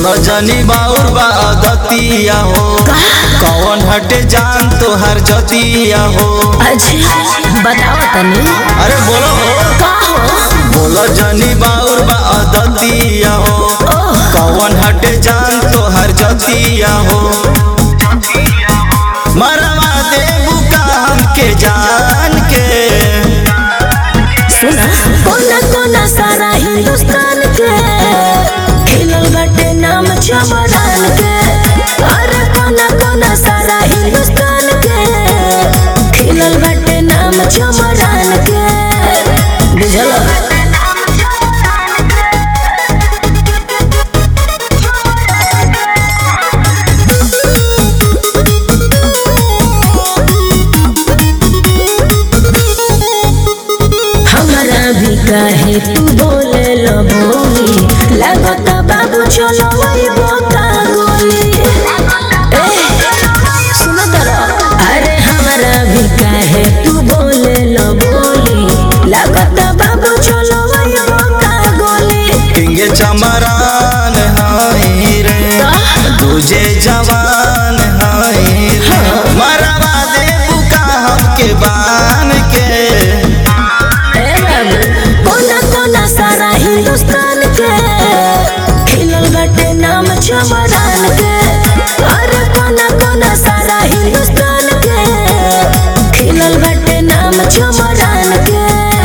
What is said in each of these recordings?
बोलो जनी बाउर बा दतिया हो कौन हटे जान तोहर जतिया हो अच्छा बताओ तनी अरे बोलो हो का हो बोलो जनी बाउर बा दतिया हो ओह कौन हटे जान तोहर जतिया हो मरवा देबू का हमके जान के सुना कोना कोना सारा हिंदुस्तान के खिलल बाटे नाम चमरान के अरे कोना कोना सारा हिंदुस्तान के खिलल बाटे नाम चमरान के बुझल हमारा भी काहे तू बोले लो बोली लगता बाबू चलो वही बोका गोली ए, सुनो तरा अरे हमारा भी काहे तू बोले लो बोली लगता बाबू चलो वही बोका गोली किंगे चमरान हाई रे तुझे जवान हाई रे मरवा देबू का हमके बान के ए बाबू कोना कोना सारा हिंदुस्तान के खिलल बाटे नाम चमरान के अरे कोना कोना सारा हिंदुस्तान के खिलल बाटे नाम चमरान के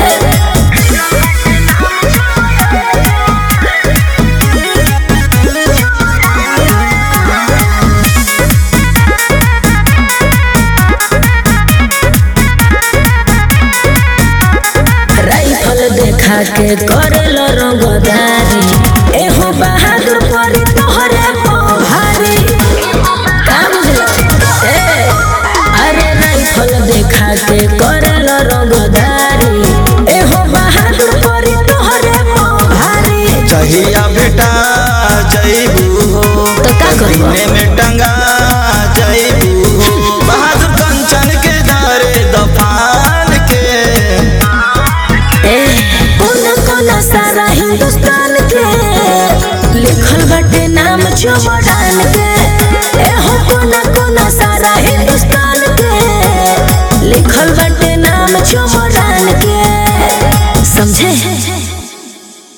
राइफल देखा के करल रंगदारी एहो बहादुर परी तोहरे भारी का बुझल ए अरे राइफल देखा के करल रंगदारी एहो बहादुर परी तोहरे भारी जहिया बेटा जईबू हो तो का करबो? सीने में टंगा जईबू हो बहादुर कंचन के दारे दफान के ए कोना कोना सारा हिंदुस्तान के लिखल बाटे नाम चमरान के ए हो कोना कोना सारा हिंदुस्तान के लिखल बाटे नाम चमरान